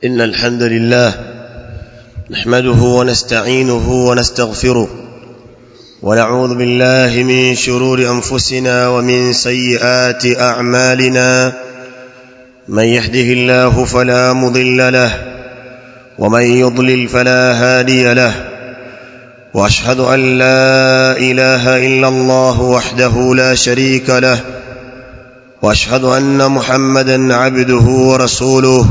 إن الحمد لله نحمده ونستعينه ونستغفره ونعوذ بالله من شرور أنفسنا ومن سيئات أعمالنا من يهده الله فلا مضل له ومن يضلل فلا هادي له واشهد ان لا اله الا الله وحده لا شريك له واشهد ان محمدا عبده ورسوله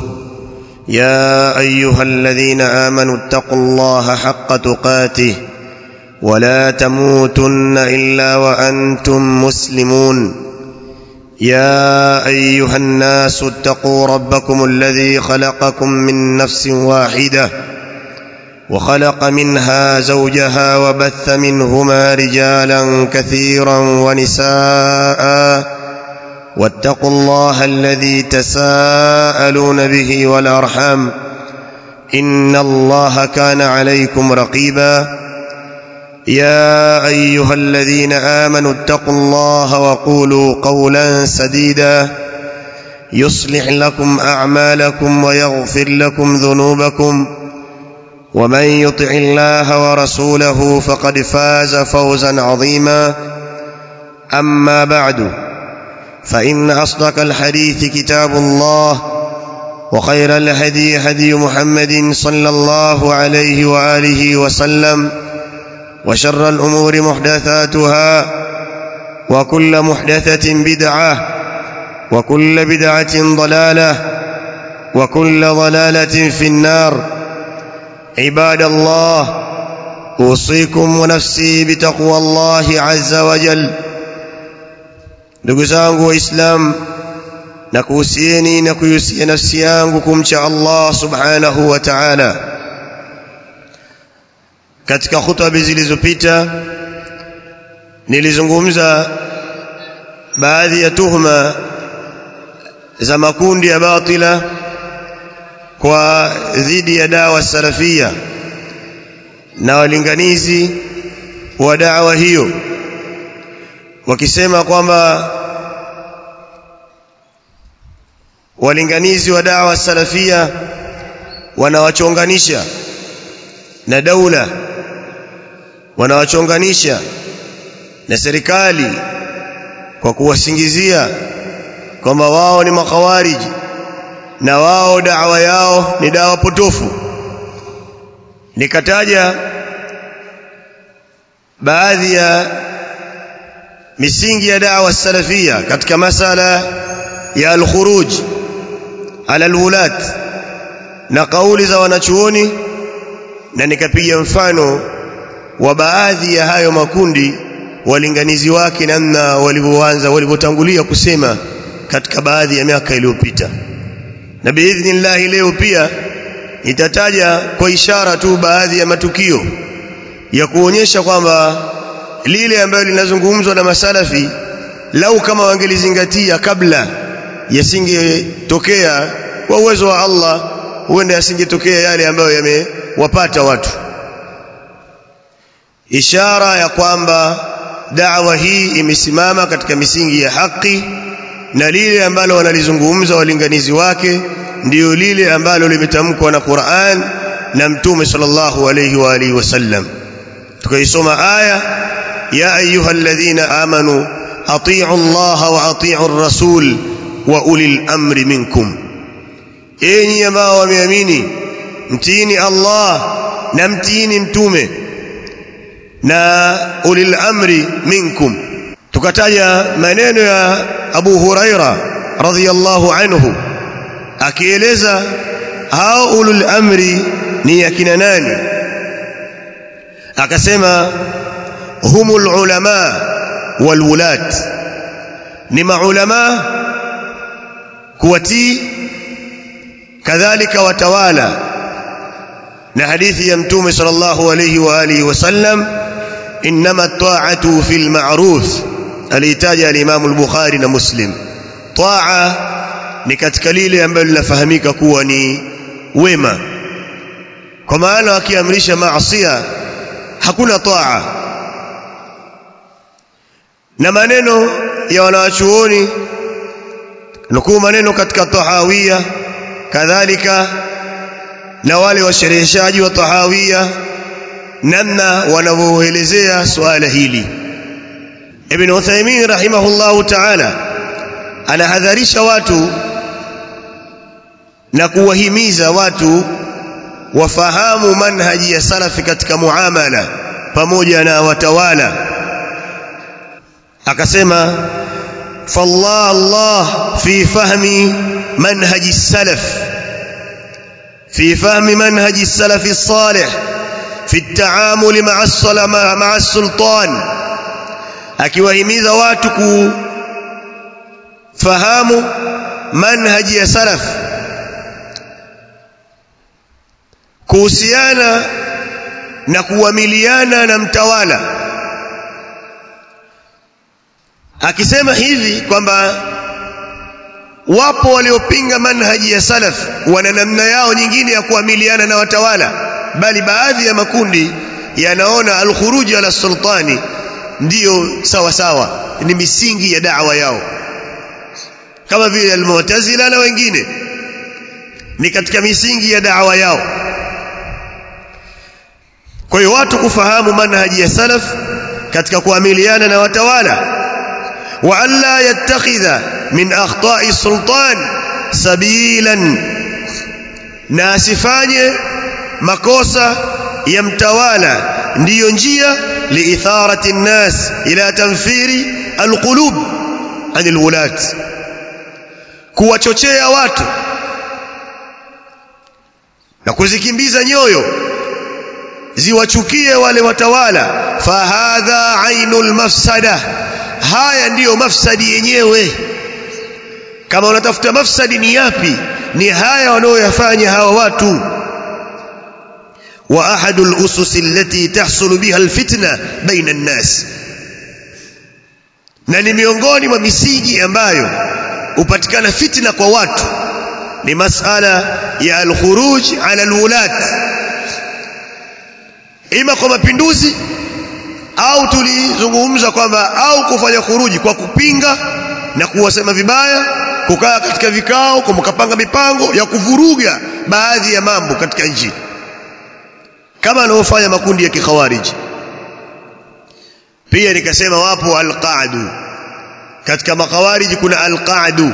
يا ايها الذين امنوا اتقوا الله حق تقاته ولا تموتن الا وانتم مسلمون يا ايها الناس اتقوا ربكم الذي خلقكم من نفس واحده وخلق منها زوجها وبث منهما رجالا كثيرا ونساء واتقوا الله الذي تساءلون به والارحام ان الله كان عليكم رقيبا يا ايها الذين امنوا اتقوا الله وقولوا قولا سديدا يصلح لكم اعمالكم ويغفر لكم ذنوبكم ومن يطع الله ورسوله فقد فاز فوزا عظيما اما بعد فان اصدق الحديث كتاب الله وخير الهدي هدي محمد صلى الله عليه واله وسلم وشر الامور محدثاتها وكل محدثه بدعه وكل بدعه ضلاله وكل ضلاله في النار عباد الله اوصيكم ونفسي بتقوى الله عز وجل ndugu zangu waislamu na kuhusieni na kuihusia nafsi yangu kumcha Allah subhanahu wa ta'ala katika hutuba zilizopita nilizungumza baadhi ya tuhuma za makundi ya batila kwa dhidi ya dawa salafia na walinganizi wa dawa hiyo wakisema kwamba walinganizi wa dawa salafia wanawachonganisha na daula wanawachonganisha na serikali kwa kuwasingizia kwamba wao ni makhawariji na wao dawa yao ni dawa potofu nikataja baadhi ya misingi ya dawa salafia katika masala ya al-khuruj ala al-wulat na kauli za wanachuoni na nikapiga mfano wa baadhi ya hayo makundi walinganizi wake namna walivyoanza walivyotangulia kusema katika baadhi ya miaka iliyopita na biidhnillah leo pia nitataja kwa ishara tu baadhi ya matukio ya kuonyesha kwamba lile ambalo linazungumzwa na masalafi lau kama wangelizingatia kabla yasingetokea kwa uwezo wa Allah huenda yasingetokea yale ambayo yamewapata watu ishara ya kwamba da'wa hii imesimama katika misingi ya haki na lile ambalo wanalizungumza walinganizi wake ndiyo lile ambalo limetamkwa na Qur'an na Mtume sallallahu alayhi wa alihi wasallam tukaisoma aya ya ayyuhalladhina amanu atii'u Allah wa atii'u ar-rasul wa ulil amri minkum enyi ambao wameamini mtiini Allah na mtiini mtume na ulil amri minkum tukataja maneno ya Abu Huraira radhiyallahu anhu akieleza hao ulul amri ni akina nani akasema humul ulama wal wulat ni maulama kuwatii kadhalika watawala na hadithi ya mtume sallallahu alayhi wa alihi wasallam inma ta'atu fil ma'ruf alitaja al-Imam al-Bukhari na Muslim taa ni katika lile ambalo linafahamika kuwa ni wema kwa maana akiamrisha maasiya hakuna taa na maneno ya wanawachuoni nukuu maneno katika tahawia kadhalika na wale washereheshaji wa tahawia namna wanavyoelezea suala hili Ibn Uthaymeen rahimahullahu ta'ala anahadharisha watu na kuwahimiza watu wafahamu manhaji ya salafi katika muamala pamoja na watawala akasema fallah Allah fi fahmi manhaji salaf في فهم منهج السلف الصالح في التعامل مع مع السلطان akiwahimiza watu kufahamu manhaji ya salaf kuhusiana na kuamiliana na mtawala akisema hivi kwamba wapo waliopinga manhaji ya salaf wana namna yao nyingine ya kuamiliana na watawala bali baadhi ya makundi yanaona alkhuruji ala sultani ndiyo sawa sawa ni misingi ya da'wa yao kama vile almu'tazila na wengine ni katika misingi ya da'wa yao kwa hiyo watu kufahamu manhaji ya salaf katika kuamiliana na watawala wa alla yattakhidha min akhta'i sultan sabilan na asifanye makosa ya mtawala ndiyo njia liitharati nnas ila tanfiri alqulub anil wulat kuwachochea watu na kuzikimbiza nyoyo ziwachukie wale watawala fahadha ainul mafsada haya ndiyo mafsadi yenyewe kama unatafuta mafsadi ni yapi ni haya wanaoyafanya hawa watu wa ahadul usus allati tahsulu biha alfitna baina an-nas na ni miongoni mwa misingi ambayo hupatikana fitna kwa watu ni masala ya alkhuruj ala alwulat ima kwa mapinduzi au tulizungumza kwamba au kufanya khuruji kwa kupinga na kuwasema vibaya kukaa katika vikao kwa mkapanga mipango ya kuvuruga baadhi ya mambo katika nchi kama anavyofanya makundi ya kikhawariji pia nikasema wapo alqaadu katika makhawariji kuna alqaadu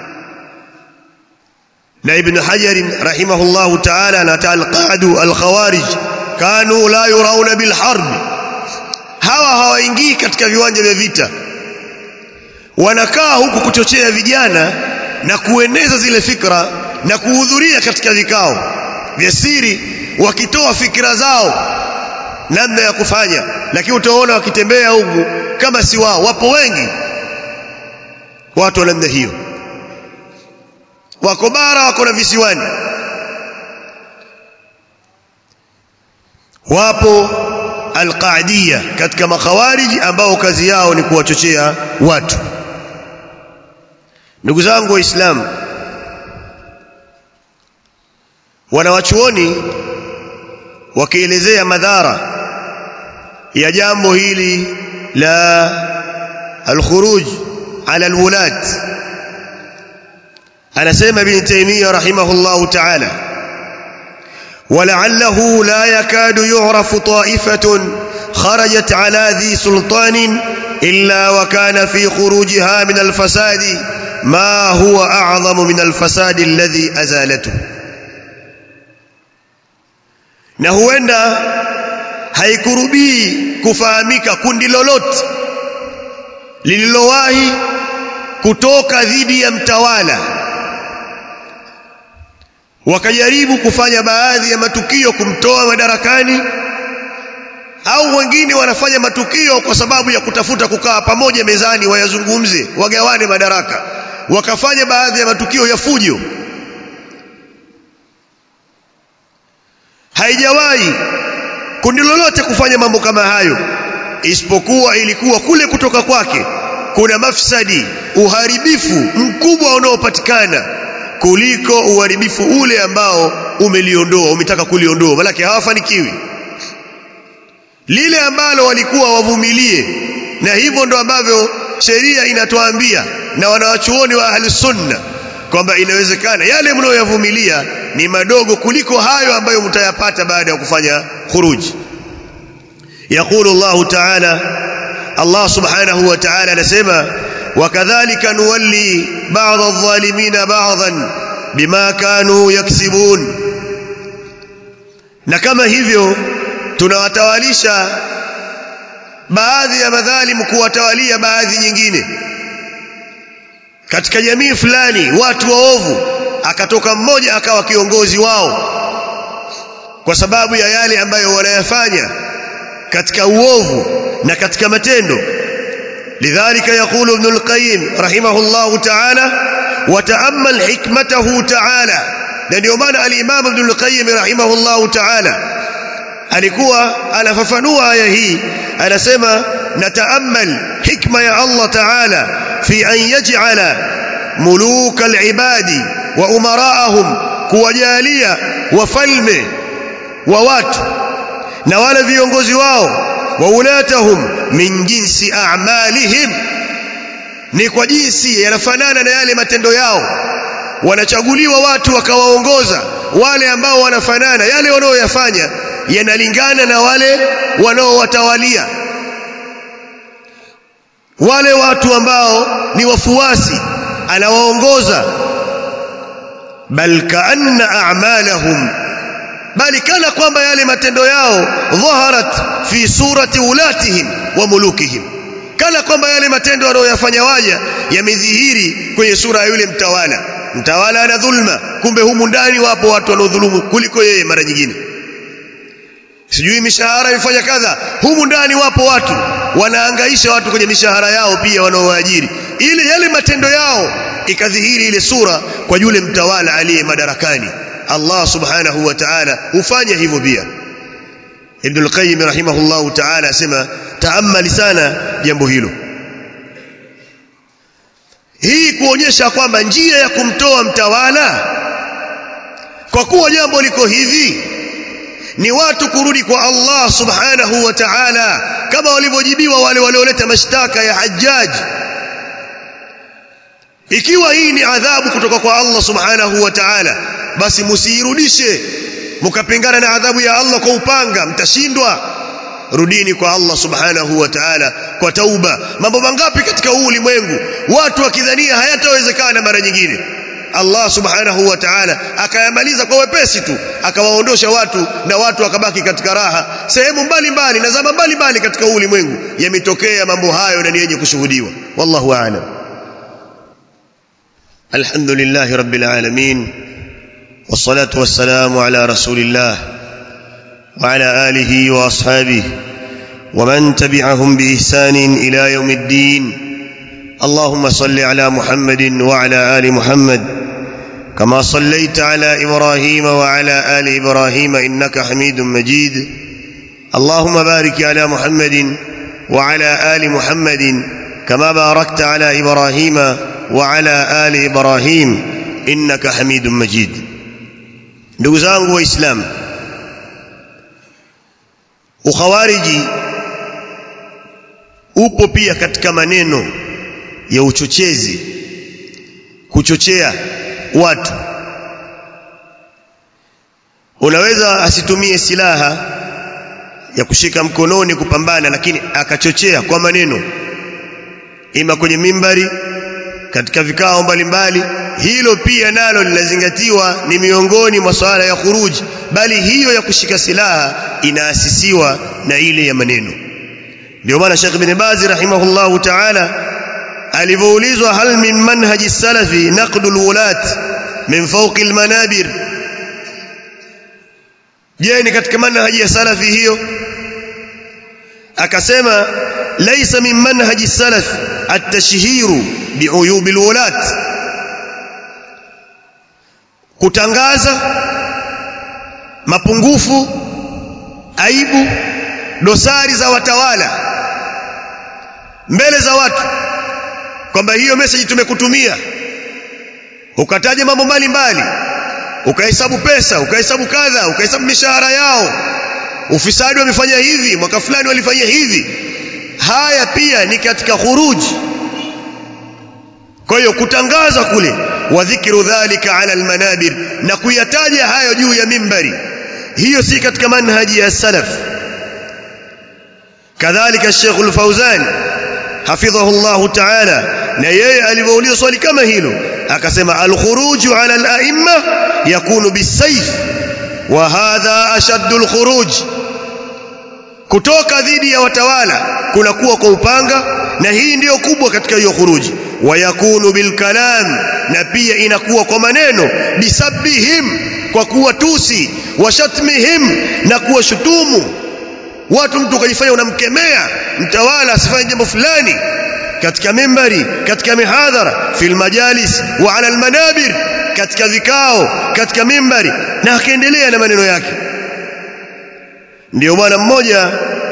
na ibn hajar rahimahullahu ta'ala anata alqaadu alkhawarij kanu la yurauna bilharb hawa hawaingii katika viwanja vya vita wanakaa huku kuchochea vijana na kueneza zile fikra na kuhudhuria katika vikao vya siri wakitoa fikra zao namna ya kufanya lakini utaona wakitembea huku kama si wao wapo wengi watu wa namna hiyo wako bara wako na visiwani wapo alqaadiya katika makhawariji ambao kazi yao ni kuwachochea watu ndugu zangu waislamu wanawachuoni wakielezea madhara ya jambo hili la alkhuruj ala alwulat anasema ibn taymiyyah rahimahullah ta'ala ولعله لا يكاد يعرف طائفة خرجت على ذي سلطان إلا وكان في خروجها من الفساد ما هو أعظم من الفساد الذي أزالته na huenda haikurubii kufahamika kundi lolote lililowahi kutoka dhidi ya mtawala wakajaribu kufanya baadhi ya matukio kumtoa madarakani au wengine wanafanya matukio kwa sababu ya kutafuta kukaa pamoja mezani wayazungumze wagawane madaraka wakafanya baadhi ya matukio ya fujo haijawahi kundi lolote kufanya mambo kama hayo isipokuwa ilikuwa kule kutoka kwake kuna mafsadi uharibifu mkubwa unaopatikana kuliko uharibifu ule ambao umeliondoa umetaka kuliondoa malaki hawafanikiwi lile ambalo walikuwa wavumilie na hivyo ndo ambavyo sheria inatuambia na wanawachuoni wa ahli sunna kwamba inawezekana yale mnayoyavumilia ni madogo kuliko hayo ambayo mtayapata baada ya kufanya khuruji يقول الله تعالى الله سبحانه وتعالى نسمى وكذلك نولي بعض الظالمين بعضا بما كانوا يكسبون na kama hivyo tunawatawalisha baadhi ya madhalimu kuwatawalia baadhi nyingine katika jamii fulani watu waovu akatoka mmoja akawa kiongozi wao kwa sababu ya yale ambayo wanayafanya katika uovu na katika matendo lidhalika yaqulu ibn al-qayyim rahimahullah ta'ala wa ta'ammal hikmatahu ta'ala na ndio maana al-imam ibn al-qayyim rahimahullah ta'ala alikuwa anafafanua aya hii anasema nataamal hikma ya Allah ta'ala fi an yaj'ala muluka al-ibadi wa umara'ahum kuwajalia wafalme wa watu na wale viongozi wao wa ulatahum min jinsi a'malihim ni kwa jinsi yanafanana na yale matendo yao wanachaguliwa watu wakawaongoza wale ambao wanafanana yale wanaoyafanya yanalingana na wale wanaowatawalia wale watu ambao ni wafuasi anawaongoza bal kaanna a'malahum bali kana kwamba yale matendo yao dhaharat fi surati ulatihim wa mulukihim kana kwamba yale matendo wanayoyafanya waja yamedhihiri kwenye sura ya yule mtawala mtawala ana dhulma kumbe humu ndani wapo watu wanaodhulumu kuliko yeye mara nyingine sijui mishahara imefanya kadha humu ndani wapo watu wanaangaisha watu kwenye mishahara yao pia wanaowaajiri ili yale matendo yao ikadhihiri ile sura kwa yule mtawala aliye madarakani Allah subhanahu wa ta'ala hufanya hivyo pia Ibn al-Qayyim rahimahullah ta'ala asema taammali sana jambo hilo hii kuonyesha kwamba njia ya kumtoa mtawala kwa kuwa jambo liko hivi ni watu kurudi kwa Allah subhanahu wa ta'ala kama walivyojibiwa wale walioleta mashtaka ya Hajjaj ikiwa hii ni adhabu kutoka kwa Allah subhanahu wa ta'ala basi msiirudishe mkapingana na adhabu ya Allah kwa upanga mtashindwa rudini kwa Allah subhanahu wa ta'ala kwa tauba mambo mangapi katika huu ulimwengu watu wakidhania hayatawezekana mara nyingine Allah subhanahu wa ta'ala akayamaliza kwa wepesi tu akawaondosha watu na watu wakabaki katika raha sehemu mbalimbali na zama mbalimbali katika huu ulimwengu yametokea mambo hayo na ni yenye kushuhudiwa wallahu a'lam alhamdulillah rabbil alamin والصلاة والسلام على رسول الله وعلى آله وأصحابه ومن تبعهم بإحسان إلى يوم الدين اللهم صل على محمد وعلى آل محمد كما صليت على إبراهيم وعلى آل إبراهيم إنك حميد مجيد اللهم بارك على محمد وعلى آل محمد كما باركت على إبراهيم وعلى آل إبراهيم إنك حميد مجيد ndugu zangu waislamu ukhawariji upo pia katika maneno ya uchochezi kuchochea watu unaweza asitumie silaha ya kushika mkononi kupambana lakini akachochea kwa maneno ima kwenye mimbari katika vikao mbalimbali hilo pia nalo linazingatiwa ni miongoni mwa swala ya khuruji bali hiyo ya kushika silaha inaasisiwa na ile ya maneno ndio maana Sheikh Ibn Baz rahimahullahu ta'ala alivyoulizwa hal min manhaji salafi naqdu alwulat min fawqi almanabir je ni katika manhaji ya salafi hiyo akasema laysa min manhaji salaf at-tashhiru bi'uyub alwulat kutangaza mapungufu aibu dosari za watawala mbele za watu kwamba hiyo message tumekutumia ukataja mambo mbalimbali ukahesabu pesa ukahesabu kadha ukahesabu mishahara yao ufisadi wamefanya hivi mwaka fulani walifanya hivi haya pia ni katika khuruji kwa hiyo kutangaza kule wa dhikru dhalika ala almanabir na kuyataja hayo juu ya mimbari hiyo si katika manhaji ya salaf kadhalika Sheikh al-Fauzan hafidhahu Allah ta'ala na yeye alivyouliza swali kama hilo akasema al-khuruj ala al-a'imma yakunu bisayf wa hadha ashaddu al-khuruj kutoka dhidi ya watawala kunakuwa kwa upanga na hii ndiyo kubwa katika hiyo khuruji wayakunu bilkalam na pia inakuwa kwa maneno bisabbihim kwa kuwa tusi washatmihim na kuwa shutumu watu mtu ukajifanya unamkemea mtawala asifanye jambo fulani katika mimbari katika mihadhara fil majalis wa ala almanabir katika vikao katika mimbari na akaendelea na maneno yake ndio bwana mmoja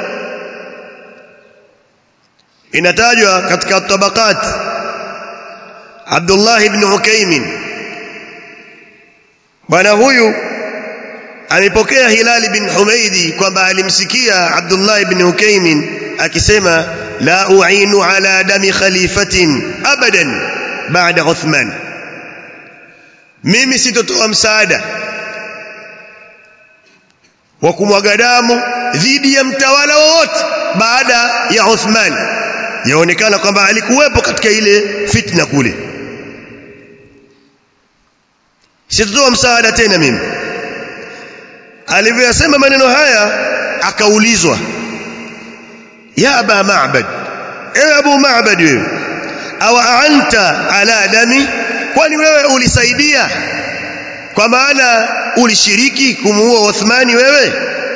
inatajwa katika tabaqat Abdullah ibn Ukaimin bwana huyu amepokea Hilal bin Humaidi kwamba alimsikia Abdullah ibn Ukaimin akisema la u'inu ala dami khalifatin abadan baada Uthman mimi sitotoa msaada wa kumwaga damu dhidi ya mtawala wowote baada ya Uthman yaonekana kwamba alikuwepo katika ile fitna kule sitotoa msaada tena mimi alivyoyasema maneno haya akaulizwa ya aba ma'bad ewe abu ma'bad wewe aw anta ala dami kwani wewe ulisaidia kwa maana ulishiriki kumuua Uthmani wewe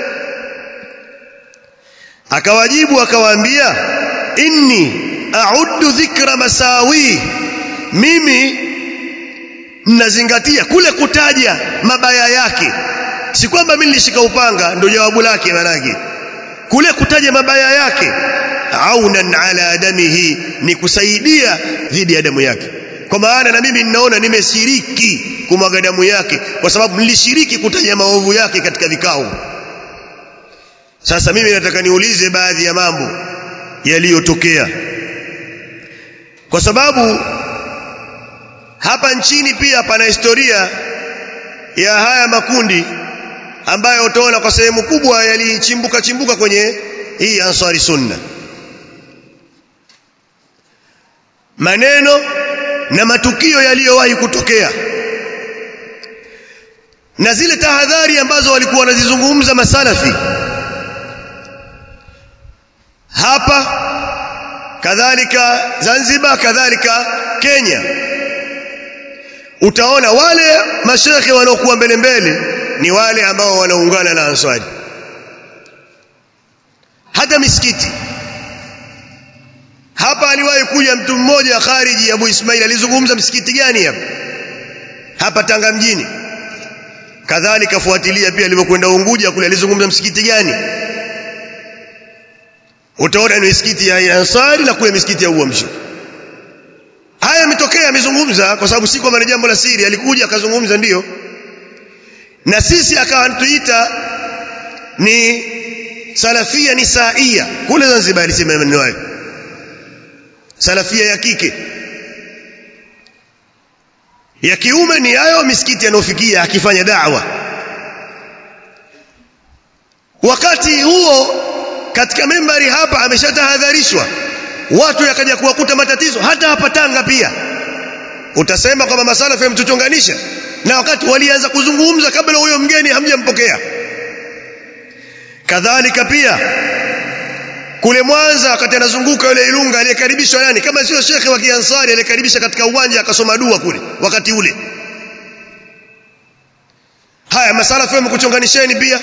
akawajibu akawaambia inni a'uddu dhikra masawi mimi mnazingatia kule kutaja mabaya yake si kwamba mimi nilishika upanga ndio jawabu lake manake kule kutaja mabaya yake aunan ala damihi ni kusaidia dhidi ya damu yake kwa maana na mimi ninaona nimeshiriki kumwaga damu yake kwa sababu nilishiriki kutaja maovu yake katika vikao sasa mimi nataka niulize baadhi ya mambo yaliyotokea kwa sababu hapa nchini pia pana historia ya haya makundi ambayo utaona kwa sehemu kubwa yalichimbuka chimbuka kwenye hii Ansari Sunna maneno na matukio yaliyowahi kutokea na zile tahadhari ambazo walikuwa wanazizungumza masalafi hapa kadhalika Zanzibar kadhalika Kenya utaona wale mashekhe wanaokuwa mbele mbele ni wale ambao wanaungana na Ansari hata misikiti hapa aliwahi kuja mtu mmoja khariji Abu Ismail alizungumza msikiti gani hapa hapa Tanga mjini kadhalika fuatilia pia alipokwenda Unguja kule alizungumza msikiti gani utaona ni misikiti ya Ansari na kule misikiti ya Uamsho haya yametokea amezungumza kwa sababu si kwamba ni jambo la siri alikuja akazungumza ndiyo na sisi akawatuita ni salafia ni saia kule Zanzibar alisema maneno hayo salafia ya kike ya kiume ni hayo misikiti yanayofikia akifanya da'wa wakati huo katika membari hapa ameshatahadharishwa watu yakaja kuwakuta matatizo hata hapa Tanga pia utasema kwamba masalafu yamtuchonganisha na wakati walianza kuzungumza kabla huyo mgeni hamjampokea kadhalika pia kule Mwanza wakati anazunguka yule Ilunga aliyekaribishwa nani kama sio shekhe wa Kiansari aliyekaribisha katika uwanja akasoma dua kule wakati ule haya masalafu yamekuchonganisheni pia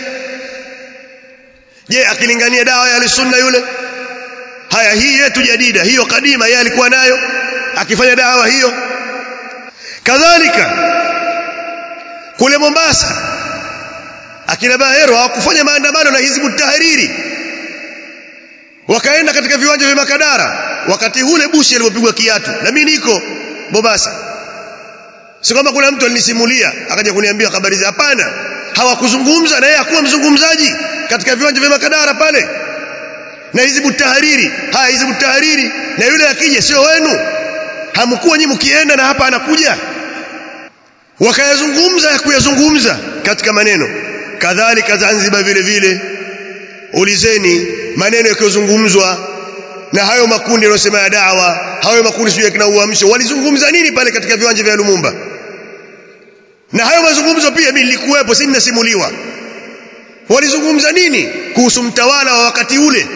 je akilingania dawa ya sunna yule haya hii yetu jadida hiyo kadima yeye alikuwa nayo akifanya dawa hiyo kadhalika kule Mombasa akina Bahero hawakufanya maandamano na Hizbu Tahariri wakaenda katika viwanja vya Makadara wakati ule Bushi alipopigwa kiatu na mimi niko Mombasa si kwamba kuna mtu alinisimulia akaja kuniambia habari za hapana hawakuzungumza na yeye hakuwa mzungumzaji katika viwanja vya Makadara pale na Hizbu Tahariri haya Hizbu Tahariri na yule akija sio wenu hamkuwa nyinyi mkienda na hapa anakuja wakayazungumza ya kuyazungumza katika maneno kadhalika Zanzibar vile vile ulizeni maneno yakiyozungumzwa na hayo makundi yanayosema ya dawa hayo makundi sio yakina uamsho walizungumza nini pale katika viwanja vya Lumumba na hayo mazungumzo pia mimi nilikuwepo si ninasimuliwa walizungumza nini kuhusu mtawala wa wakati ule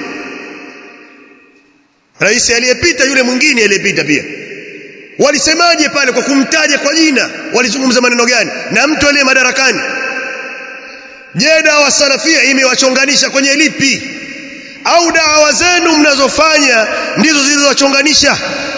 rais aliyepita yule mwingine aliyepita pia walisemaje pale kwa kumtaja kwa jina walizungumza maneno gani na mtu aliye madarakani je dawa salafia imewachonganisha kwenye lipi au dawa zenu mnazofanya ndizo zilizowachonganisha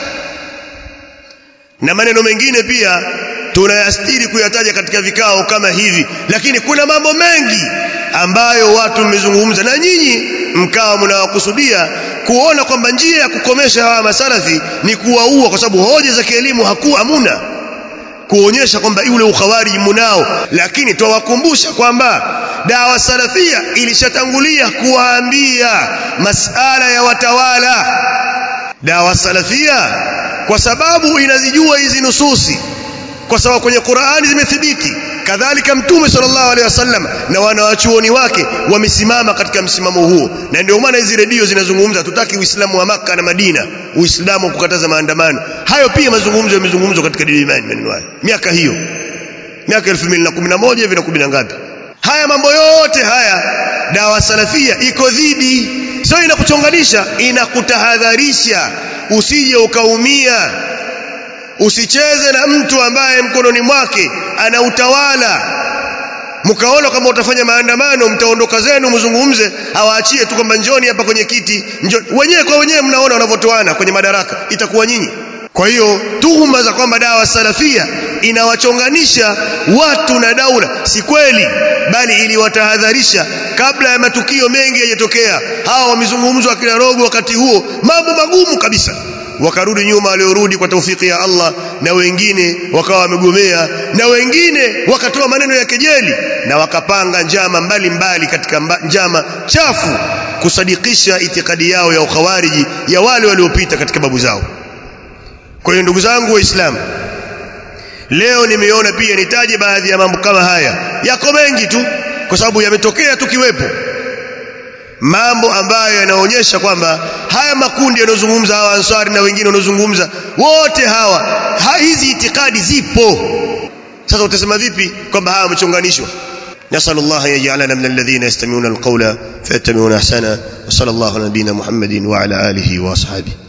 na maneno mengine pia tunayastiri kuyataja katika vikao kama hivi lakini kuna mambo mengi ambayo watu mmezungumza na nyinyi mkawa mnawakusudia kuona kwamba njia ya kukomesha hawa masalafi ni kuwaua kwa sababu hoja za kielimu hakuwa hamuna kuonyesha kwamba yule ukhawariji munao lakini twawakumbusha kwamba dawa salafia ilishatangulia kuwaambia masala ya watawala dawa salafia kwa sababu inazijua hizi nususi kwa sababu kwenye Qur'ani zimethibiti kadhalika mtume sallallahu alaihi wasallam na wanawachuoni wake wamesimama katika msimamo huo na ndio maana hizi redio zinazungumza tutaki uislamu wa maka na Madina uislamu wa kukataza maandamano hayo pia mazungumzo yamezungumzwa katika dini imani maneno hayo miaka hiyo miaka 2011 hivi na 10 ngapi haya mambo yote haya dawa salafia iko dhidi sio inakuchonganisha inakutahadharisha usije ukaumia usicheze na mtu ambaye mkononi mwake ana utawala mkaona kama utafanya maandamano mtaondoka zenu mzungumze awaachie tu kwamba njoni hapa kwenye kiti njoni. wenyewe kwa wenyewe mnaona wanavyotoana kwenye madaraka itakuwa nyinyi kwa hiyo tuhuma za kwamba dawa salafia inawachonganisha watu na daula si kweli bali iliwatahadharisha kabla ya matukio mengi yajatokea hawa wamezungumzwa kila rogo wakati huo mambo magumu kabisa wakarudi nyuma waliorudi kwa taufiki ya Allah na wengine wakawa wamegomea na wengine wakatoa maneno ya kejeli na wakapanga njama mbalimbali mbali katika mba, njama chafu kusadikisha itikadi yao ya ukhawariji ya wale waliopita katika babu zao kwa hiyo ndugu zangu waislamu leo nimeona pia nitaje baadhi ya mambo kama haya yako mengi tu kwa sababu yametokea tukiwepo mambo ambayo yanaonyesha kwamba haya makundi yanayozungumza hawa ansari na wengine wanaozungumza wote hawa ha, hizi itikadi zipo sasa utasema vipi kwamba hawa wamechonganishwa نسأل الله أن يجعلنا من الذين يستمعون القول فيتبعون أحسنه وصلى الله على نبينا محمد وعلى آله وأصحابه